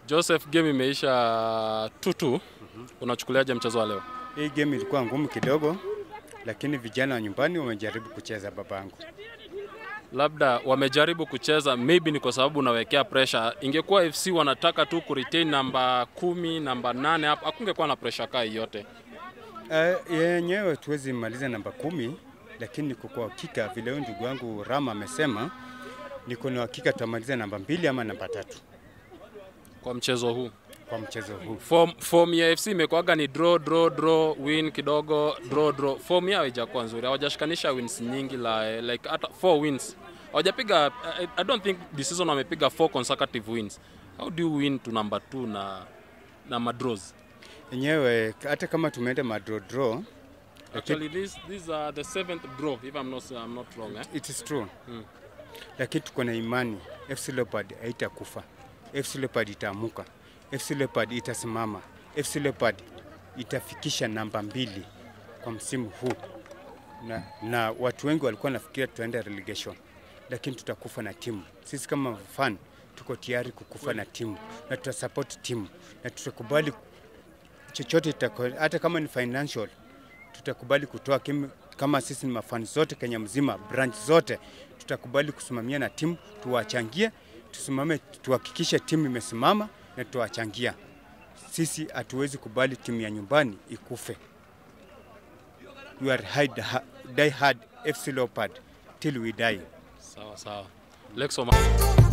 Joseph, game imeisha tutu. Unachukuliaje mchezo wa leo? Hii game ilikuwa ngumu kidogo, lakini vijana wa nyumbani wamejaribu kucheza babangu. Labda wamejaribu kucheza, maybe ni kwa sababu unawekea pressure. Ingekuwa FC wanataka tu kuretain namba kumi, namba nane hapo, hakungekuwa na pressure kaa yote. Uh, yenyewe tuwezi maliza namba kumi, lakini niko kwa hakika vile huyu ndugu wangu Rama amesema, niko na hakika tutamaliza namba mbili ama namba tatu Kwa mchezo huu kwa mchezo huu. form, form ya FC imekuwaga ni draw draw draw win kidogo draw draw. Form yao haijakuwa nzuri, hawajashikanisha wins nyingi la like hata four wins hawajapiga. I, I don't think this season wamepiga four consecutive wins. How do you win to number two na na madraws? Yenyewe hata kama tumeenda madraw draw, Actually, this these are the seventh draw if I'm not I'm not wrong. Eh? it is true Mm. lakini tuko na imani FC Leopard haitakufa, FC Leopard itaamuka, FC Leopard itasimama, FC Leopard itafikisha namba mbili kwa msimu huu na, na watu wengi walikuwa nafikiria tutaenda relegation, lakini tutakufa na timu. Sisi kama fan tuko tayari kukufa na timu na tutasupport timu na tutakubali chochote itako, hata kama ni financial tutakubali kutoa kim, kama sisi ni mafani zote Kenya mzima, branch zote tutakubali kusimamia na timu, tuwachangie, tusimame, tuhakikishe timu imesimama na tuwachangia. Sisi hatuwezi kubali timu ya nyumbani ikufe. We are hide, die hard FC Leopard till we die. Sawa sawa. Lexo